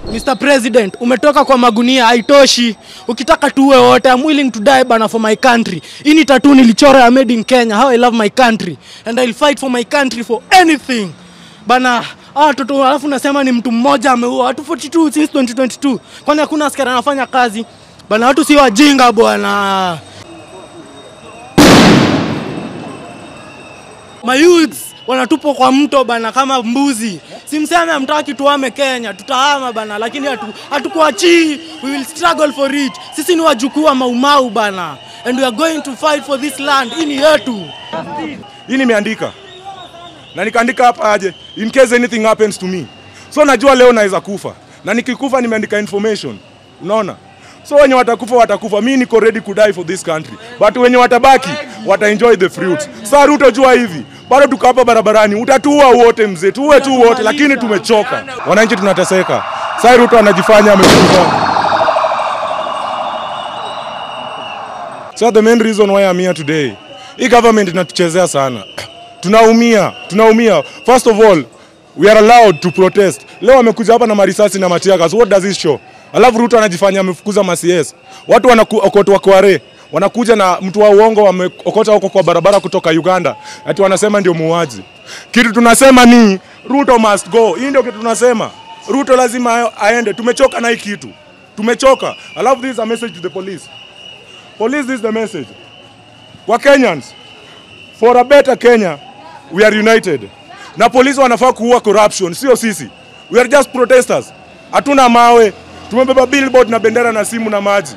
Mr. President, umetoka kwa magunia, haitoshi. Ukitaka tuwe wote, I'm willing to die bana for my country. Hii ni tattoo nilichora ya made in Kenya, how I love my country and I'll fight for my country for anything. Bana, hawa watoto alafu nasema ni mtu mmoja ameua watu 42 since 2022. Kwani hakuna askari anafanya kazi? Bana, watu si wajinga bwana. Mayouths wanatupwa kwa mto bana kama mbuzi. Simseme hamtaki tuame Kenya, tutahama bana, lakini hatu, hatukuachii. We will struggle for it. Sisi ni wajukuu wa Maumau bana, and we are going to fight for this land. Hii ni yetu. hii nimeandika na nikaandika hapa aje in case anything happens to me so najua leo naweza kufa na nikikufa nimeandika information unaona so wenye watakufa watakufa mi niko ready to die for this country but wenye watabaki wataenjoy the fruits saa ruto jua hivi bado tuko hapa barabarani utatuua wote mzee tuue tu wote lakini tumechoka wananchi tunateseka saa ruto anajifanya amekufa So the main reason why I'm here today, hii government inatuchezea sana. Tunaumia, tunaumia. First of all, we are allowed to protest. Leo wamekuja hapa na marisasi na matiagas. What does it show? Alafu Ruto anajifanya amefukuza ma CS. Watu wanaokotwa kware wanakuja na mtu wa uongo wameokota huko kwa barabara kutoka Uganda, ati wanasema ndio muuaji. Kitu tunasema ni Ruto must go. Hii ndio kitu tunasema. Ruto lazima aende. Tumechoka na hii kitu, tumechoka. Alafu this is a message to the police. Police, this is the message. Kwa Kenyans, for a better Kenya, we are united. Na polisi wanafaa kuua corruption, sio sisi. We are just protesters. Hatuna mawe. Tumebeba billboard na bendera na simu na maji.